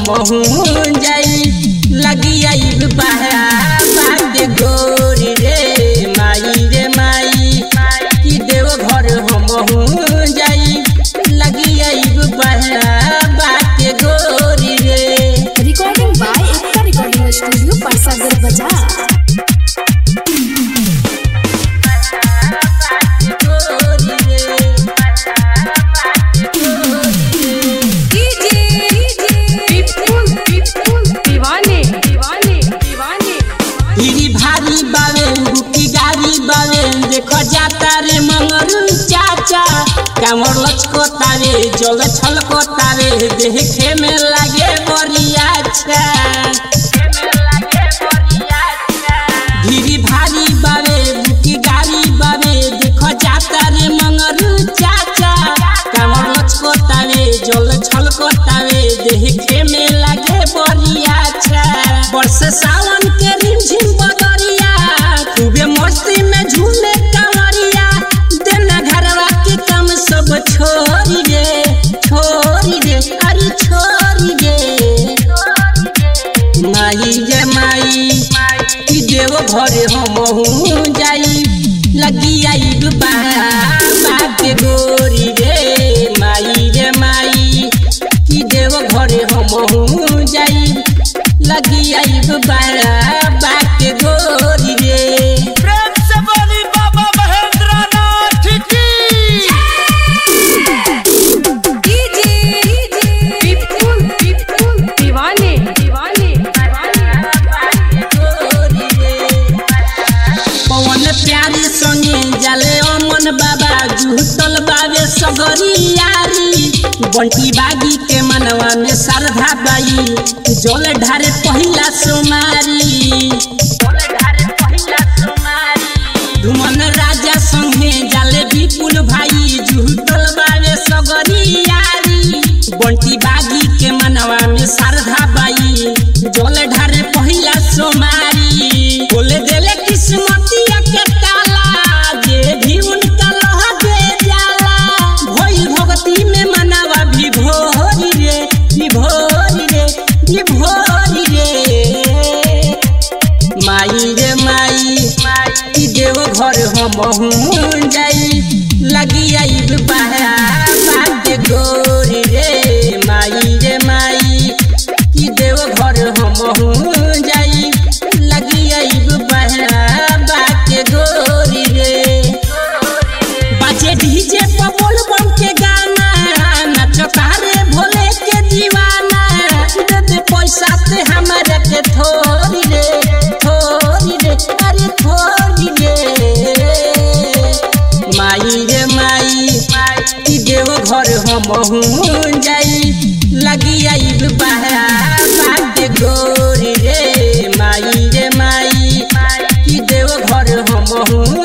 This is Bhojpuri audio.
हम जाई लगी आइब बात गोरी रे माई रे माई कि देव घर हम जाई लगी आइब बात गोरी रे recording by Ekta recording studio परसागर बाजार दीवाने दीवाने दीवाने हिरी भारी बावे बुकी गारी बावे देखो जाता रे मंगरू चाचा कामर लचकोतावे जल छलकोतावे देखे में लागे बरिया अच्छा हिरी भारी बावे बुकी गारी बावे देखो जाता रे मंगरू चाचा कामर लचकोतावे जल छलकोतावे देखे में लागे बरिया अच्छा वर्ष सावन के रिमझिम बदरिया खूबे मस्ती में झूमे कमरिया देना घरवा के काम सब छोड़ी रे छोड़ी रे अरे छोड़ी रे माई रे माई कि देव घरे हम जाई लगी आई बात गोरी रे माई रे माई कि देव घरे हम जाई लगी आई बात गोरी रे प्रेम से बोली बाबा महेंद्र नाथ की दीवाने दीवाने पवन प्यारी संगे जाले अमन बाबा जुटल बाबे सगरी यारी बंटी बागी के मनवा में श्रद्धा बाई जल ढारे पहिला सोमारी धुमन राजा संगे जाले विपुल भाई जुटल बाबे सगरी यारी बंटी बागी के मनवा में श्रद्धा बाई जल ढारे पहिला सोमारी बोले देले किस्मतिया के ताला जे भी उनका लह दे जाला भई भक्ति में मनवा भी भोरी रे भी भोरी रे भी भोरी रे माई रे माई कि देव घर हम जाई लगी आई बात गोरी रे माई रे माई कि देव घर हम जाई लगी आई बात गोरी रे बाजे डीजे पर बोल बम के गाना नचता रे भोले के दीवाना दे दे पैसा ते हमारे के थोड़ी रे थोड़ी रे अरे थोड़ी रे माई रे माई कि देव घर हम जाई लगी आई बात गोरी रे माई रे माई कि देव घर हम